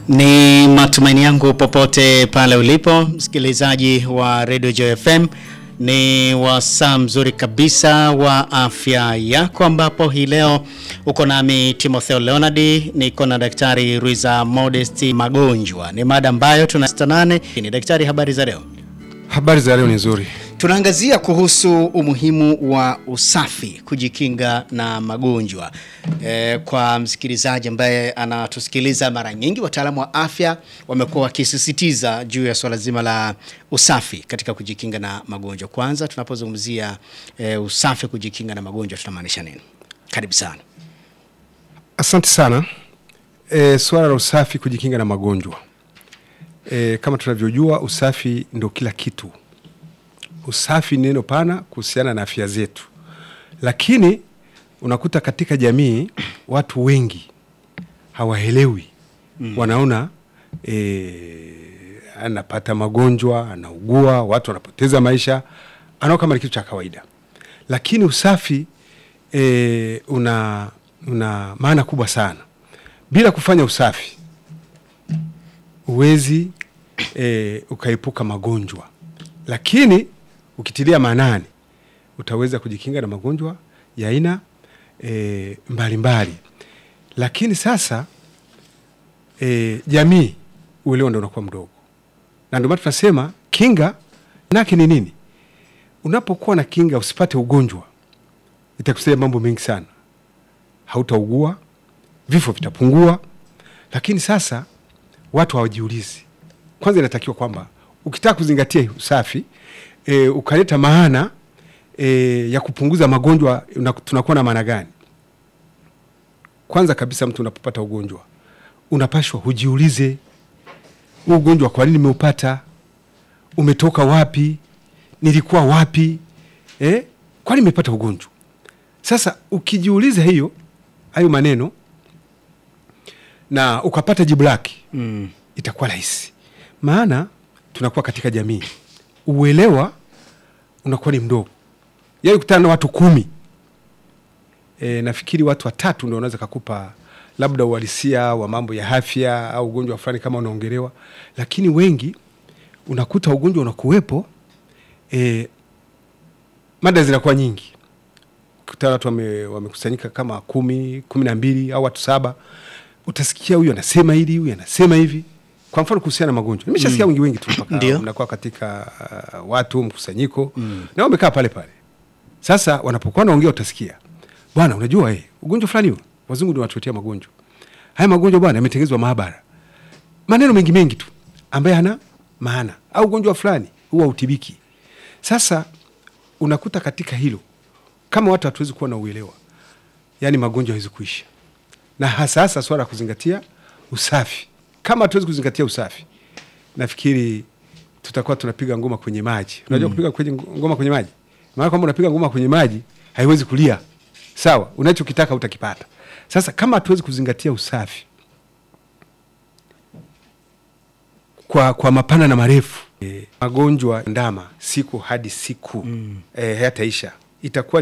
Ni matumaini yangu popote pale ulipo msikilizaji wa Radio Joy FM, ni wasaa mzuri kabisa wa afya yako, ambapo hii leo uko nami Timotheo Leonard, niko na Daktari Ruiza Modesti Magonjwa. Ni mada ambayo tunastanane. Ni daktari, habari za leo? Habari za leo ni nzuri. Tunaangazia kuhusu umuhimu wa usafi kujikinga na magonjwa. E, kwa msikilizaji ambaye anatusikiliza mara nyingi, wataalamu wa afya wamekuwa wakisisitiza juu ya swala zima la usafi katika kujikinga na magonjwa. Kwanza tunapozungumzia e, usafi kujikinga na magonjwa tunamaanisha nini? Karibu sana. Asante sana. E, swala la usafi kujikinga na magonjwa e, kama tunavyojua usafi ndio kila kitu. Usafi ni neno pana kuhusiana na afya zetu, lakini unakuta katika jamii watu wengi hawaelewi mm. Wanaona e, anapata magonjwa, anaugua, watu wanapoteza maisha, anao kama ni kitu cha kawaida, lakini usafi e, una, una maana kubwa sana. Bila kufanya usafi huwezi e, ukaepuka magonjwa, lakini ukitilia maanani utaweza kujikinga na magonjwa ya aina e, mbalimbali. Lakini sasa e, jamii uelewa ndo unakuwa mdogo, na ndio maana tunasema kinga nake ni nini? Unapokuwa na kinga usipate ugonjwa, itakusaidia mambo mengi sana. Hautaugua, vifo vitapungua. Lakini sasa watu hawajiulizi. Kwanza inatakiwa kwamba ukitaka kuzingatia usafi e, ukaleta maana e, ya kupunguza magonjwa, tunakuwa na maana gani? Kwanza kabisa, mtu unapopata ugonjwa unapashwa hujiulize, huu ugonjwa kwa nini nimeupata? Umetoka wapi? Nilikuwa wapi? Eh, kwa nini nimepata ugonjwa? Sasa ukijiuliza hiyo hayo maneno na ukapata jibu lake mm. itakuwa rahisi, maana tunakuwa katika jamii, uelewa unakuwa ni mdogo. Yaani kutana na watu kumi e, nafikiri watu watatu ndio wanaweza kakupa labda uhalisia wa mambo ya afya au ugonjwa fulani kama unaongelewa, lakini wengi unakuta ugonjwa unakuwepo, e, mada zinakuwa nyingi. Kutana watu wamekusanyika wame kama kumi kumi na mbili au watu saba utasikia huyu anasema hili, huyu anasema hivi. Kwa mfano kuhusiana na magonjwa, nimeshasikia wengi wengi tu mpaka mnakuwa katika uh, watu mkusanyiko mm. na wamekaa pale pale. Sasa wanapokuwa naongea, utasikia bwana, unajua eh, ugonjwa fulani huo, wazungu ndio wanatuletea magonjwa haya. Magonjwa bwana yametengenezwa maabara, maneno mengi mengi tu ambaye hana maana, au ugonjwa fulani huwa utibiki. Sasa unakuta katika hilo, kama watu hatuwezi kuwa na uelewa, yani magonjwa hawezi kuisha na hasa hasa swala ya kuzingatia usafi. Kama hatuwezi kuzingatia usafi, nafikiri tutakuwa tunapiga ngoma kwenye maji. Unajua mm. kupiga kwenye ngoma kwenye maji, maana kwamba unapiga ngoma kwenye maji haiwezi kulia sawa, unachokitaka utakipata. Sasa kama hatuwezi kuzingatia usafi kwa, kwa mapana na marefu e, magonjwa ndama siku hadi siku mm. e, hayataisha itakuwa